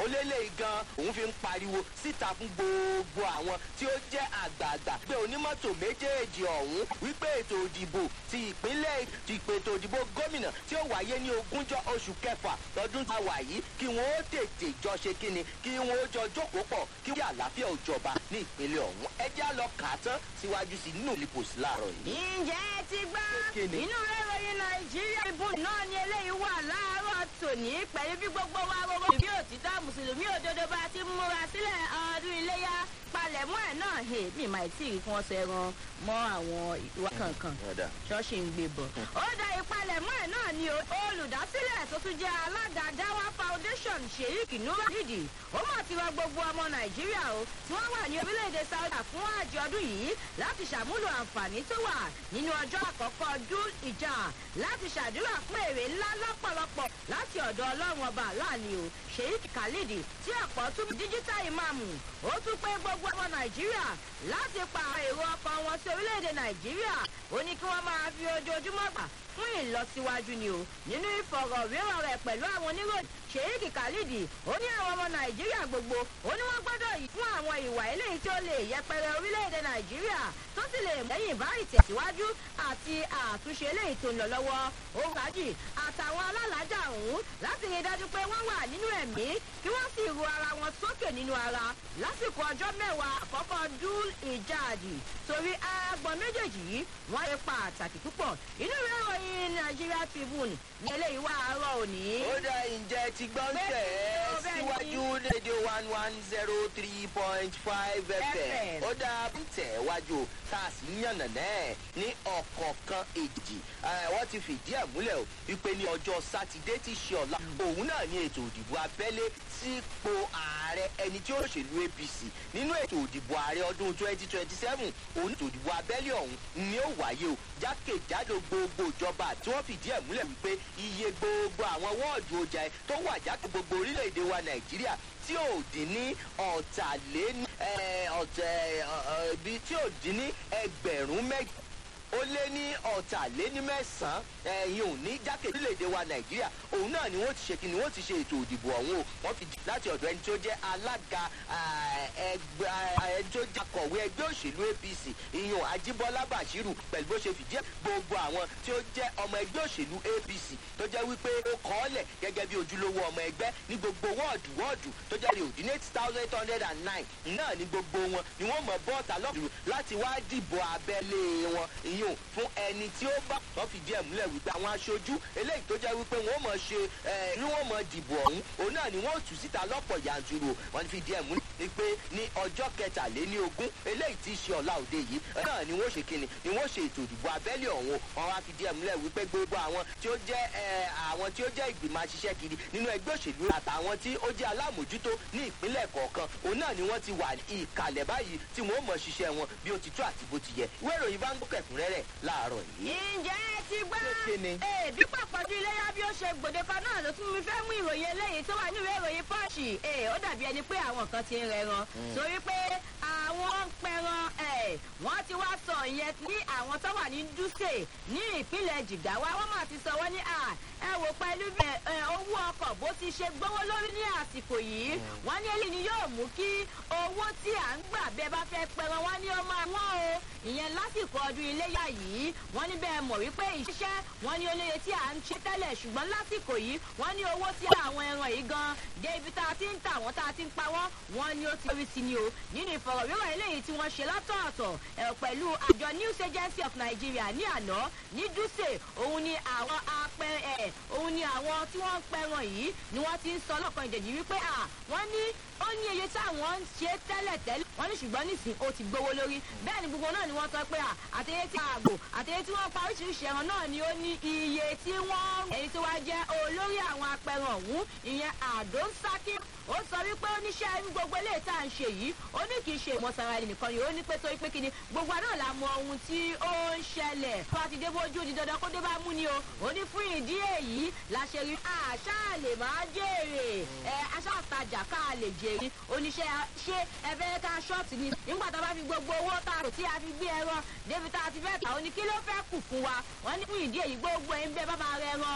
ó lélẹ̀ gan òun fi ń pariwo síta fún gbogbo àwọn tí ó jẹ́ àgbààgbà pé onímọ́tò méjèèjì ọ̀hún wípé ètò òdìbò ti ìpínlẹ̀ ti ètò òdìbò gómìnà tí ó wáyé ní ogúnjọ́ oṣù kẹfà lọ́dún tá a wà yìí kí wọ́n ó tètè jọ ṣe kíni kí wọ́n ó jọ jókòó pọ̀ kí wọ́n àlàáfíà ò jọba ní ìpínlẹ̀ ọ̀hún ẹjẹ́ á lọ kà á tán síwájú sí nínú ìlípòsí láàárọ̀ yìí. ǹjẹ́ ẹ ti gbọ́ Kíni? inú ìròyìn nàìjíríà ìbò náà ni eléyìí wà láàárọ̀ tòní pẹ̀lú bí gbogbo wa rọrọ bí òtítọ́ mùsùlùmí òdodo bá ti múra sílẹ̀ ọdún iléyà palẹ̀mọ́ ẹ̀ náà hè mi máa tí ì fún ọsẹ ran mọ́ àwọn ìwà kankan Ọ̀dà. ṣọ́ọ̀ṣì ń gbé bọ̀. ó da ìpalẹ̀mọ́ ẹ̀ náà ni o- olùdásílẹ̀ tó tún jẹ́ alága dáwà foundation sheik nurajidi ó mọ̀ ti rọ gbogbo ọmọ nàìjíríà o tí wọ́n wà ní orílẹ̀-èdè saudi fún àjọ ọdún yìí láti ṣàmúlò àǹfààní tó wà nínú ọjọ́ àkọ́kọ́ ọdún ìjà láti ṣàdúrà fún èrè ńlá lọ́pọ̀lọpọ̀ láti ọ̀dọ̀ ọlọ́run ọba láàánú o sheik khalid tí ọ̀pọ̀ tún díjítà ìmáàmù ó tún pé gbogbo ọmọ nàìjíríà láti pa èrò ọkàn wọn sí orílẹ̀-èdè nàìjíríà ó ní kí wọ́n máa fi ojoojúmọ́ gbà fún ìlọsíwájú ni o nínú ìfọ̀rọ̀wérọ̀ rẹ̀ pẹ̀lú àwọn oníròyìn sheik khalid ó ní àwọn ọmọ nàìjíríà gbogbo ó ní wọ́n gbọ́dọ̀ yìí fún àwọn ìwà eléyìí tí ó lè yẹpẹrẹ orílẹ̀-èdè nàìjíríà tó sì lè lẹ́yìn bá ìtẹ̀síwájú àti àtúnṣe eléyìí tó ń lọ lọ́wọ́ ó rájì àtàwọn alálàájà ọ̀hún láti rí i dájú pé wọ́n wà nínú ẹ̀mí kí wọ́n sì ru ara wọn sókè nínú ara lásìkò ọjọ́ mẹ́wàá àkọ́kọ́ dúl ìjáàdì torí agbọ̀n méjèèjì yìí wọ́n ṣe pàtàkì púpọ̀ inú ìwé ìròyìn nigeria tribune ní eléyìí wà àárọ̀ òní. ó dá ǹjẹ́ ti gbọ́ ń tẹ̀ ẹ́ Bẹ́ẹ̀ni o, bẹ́ẹ̀ni. síwájú rédíò one one zero three point five fm FM. ó dá ń tẹ̀ wájú o, tá a sì ń yànnà náà ní ọ̀kọ̀ọ̀kan èjì Eh, wọ́n ti fìdí ẹ̀ múlẹ̀ o wípé ní ọjọ́ sátidé tí ṣe ọ̀la òun náà ní ètò òdìbò abẹ́lé sípò ààrẹ ẹni tí ó ṣèlú apc nínú ètò òdìbò ààrẹ ọdún twenty twenty seven òun ètò òdìbò abẹ́lé ọ̀hún ni ó wáyé o jákèjádò gbogbo ìjọba tí wọ́n fìdí ẹ̀ múlẹ̀ wípé iye gbogbo àwọn wọ́ọ̀dù ọjà ẹ̀ tó wà jákè gbogbo orílẹ̀-èdè wa nàìjíríà tí ò dín ní ọ̀tàléní ẹ̀, ọ̀tẹ̀ ọ̀, ọ̀, ibi tí ò dín ní ẹgbẹ̀rún mẹ́jọ ó lé ní ọ̀tàléní mẹ́sàn-án ẹ̀yìn òní jákèjì orílẹ̀-èdè wa nàìjíríà òun náà ni wọ́n ti ṣe kí ni wọ́n ti ṣe ètò òdìbò ọ̀hún o wọ́n fi láti ọ̀dọ̀ ẹni tó jẹ́ alága ah, ẹgbẹ́ ah, ẹni tó jẹ́ akọ̀wé ẹgbẹ́ òṣèlú apc ìyún ajíbọ́lá bashiru pẹ̀lú bó ṣe fìdí ẹ̀ gbogbo àwọn tí ó jẹ́ ọmọ ẹgbẹ́ òṣèlú apc tó jẹ́ wípé ó kọ́ ọ́ lẹ̀ gẹ́gẹ́ bí ojúlówó ọmọ ẹgbẹ́ ní gbogbo wọ́ọ̀dù wọ́ọ̀dù tó jẹ́ rí òdì ní eight thousand eight hundred and nine náà ní gbogbo wọn ni wọ́n mọ̀ bọ́ọ̀tà lọ́dún láti wá dìbò abẹ́lé wọn ìyún fún ẹni tí ó bá wọ́n fìdí ẹ̀ múlẹ̀ wípé àwọn aṣojú eléyìí tó jẹ́ wípé wọ́n mọ̀ ṣe ẹ̀ ní wọ́n mọ̀ dìbò ọ̀hún òun náà ni wọ́n tù síta lọ́pọ̀ yanturu o. wọ́n fìdí ẹ̀ múlẹ̀ ni pé ní ọjọ́ kẹtàléní ogún eléyìí tí í ṣe ọ̀la òde yìí náà ni wọ́n ṣe kíni ni wọ́n ṣe ètò ìdìbò abẹ́lé ọ̀hún o. wọ́n wá fìdí ẹ̀ múlẹ̀ wípé gbogbo àwọn tí ó jẹ́ ẹ̀, àwọn tí ó jẹ́ ìgbìmọ̀ aṣiṣẹ́ kiri nínú ẹgbẹ́ òṣèlú àtàwọn tí ó jẹ́ alámòjútó ní ìpínlẹ̀ kọ̀ọ̀kan òun náà ni wọ́n ti wà ní ìkàlẹ̀ báyìí tí wọ́n mọ̀ ṣiṣẹ́ wọn bí ó ti tó àti bó ti yẹ ìwé ìròyìn bá ń gbọ́ kẹ̀kúnrẹ́rẹ́ láàárọ̀ yìí. ǹjẹ́ ẹ ti gbọ́. Kíni? ee bí pàpọ̀jù iléyà bí ó ṣe gbòde kan náà ló tún mi fẹ́ mú ìròyìn eléyìí tó wà ní ìwé ìròyìn pọ́ọ̀ṣì ee ó dàbí ẹni pé àwọn kan ti ń rẹran torí pé àwọn ń pẹran ẹ̀ wọ́n ti wá sọ ìyẹn ní àwọn tó wà ní dúsè ní ìpínlẹ̀ jìgáwá wọ́n máa ti sọ wọ́n ní à ẹ wò pẹ̀lú bí ẹ, owó ọkọ̀ bó ti ṣe gbówó lórí ní àsìkò yìí wọ́n ní èyí ni yóò mú kí owó tí à ń gbà bẹ́ẹ̀ bá fẹ́ pẹran wọ́n ní ó máa wọ́n o ìyẹn lásìkò ọdún iléyà yìí wọ́n ní bẹ́ẹ̀ mọ̀ wípé ìṣiṣẹ́ wọ́n ní olóye tí à ń ṣe tẹ́lẹ̀ ṣùgbọ́n lásìkò yìí wọ́n ní owó tí àwọn ẹran yìí gan dé ibi tá a ti ń tà wọ́n tá a ti ń pa wọ́n wọ́n ní ó ti rí sí ni o nínú ìfọ̀rọ̀wérọ̀ eléyìí tí wọ́n ṣe látọ̀ọ̀tọ̀ ẹ̀ pẹ̀lú àjọ news agency of nigeria ní àná ní dúsè òun ni àwọn apẹ ẹ̀ òun ni àwọn tí wọ́n ń pẹran yìí ni wọ́n ti ń sọ lọ́kàn ìjẹ̀jì wípé à wọ́n ní ó ní iye táwọn ń ṣe tẹ́lẹ̀ tẹ́lẹ̀ wọ́n ní ṣùgbọ́n nísìnyí ó ti gbowó lórí bẹ́ẹ̀ ni gbogbo náà ni wọ́n sọ pé à àtẹ̀yẹ tí àgbò àtẹ̀yẹ tí wọ́n pa oríṣiríṣi ẹran náà ni ó ní iye tí wọ́n èyí tí wàá jẹ́ olórí àwọn apẹran ọ̀hún ìyẹn àdó ń sákì ó sọ wípé oníṣẹ́ irú gbogbo eléyìí tá à ń ṣe yìí ó ní kì í ṣe ìmọ̀sára ẹni nìkan yìí ó ní pé torí pé kíni gbogbo àná la mọ ohun tí ó ń ṣẹlẹ̀ bá ti dé bójú di dandan kó dé bá mú ni o ó ní fún ìdí èyí la ṣe rí àṣà lè máa jèrè ẹ aṣáàtajà ká lè jèrè oníṣẹ́ ṣé ẹ fẹ́ ká ṣọ́ọ̀tì ni nígbà tá a bá fi gbogbo owó tá a rò tí a fi gbé ẹran débi tá a ti fẹ́ tà ó ní kí ló fẹ́ kù fún wa wọ́n ní fún ìdí èyí gbogbo ẹ̀ ń bẹ bá máa rẹ ẹran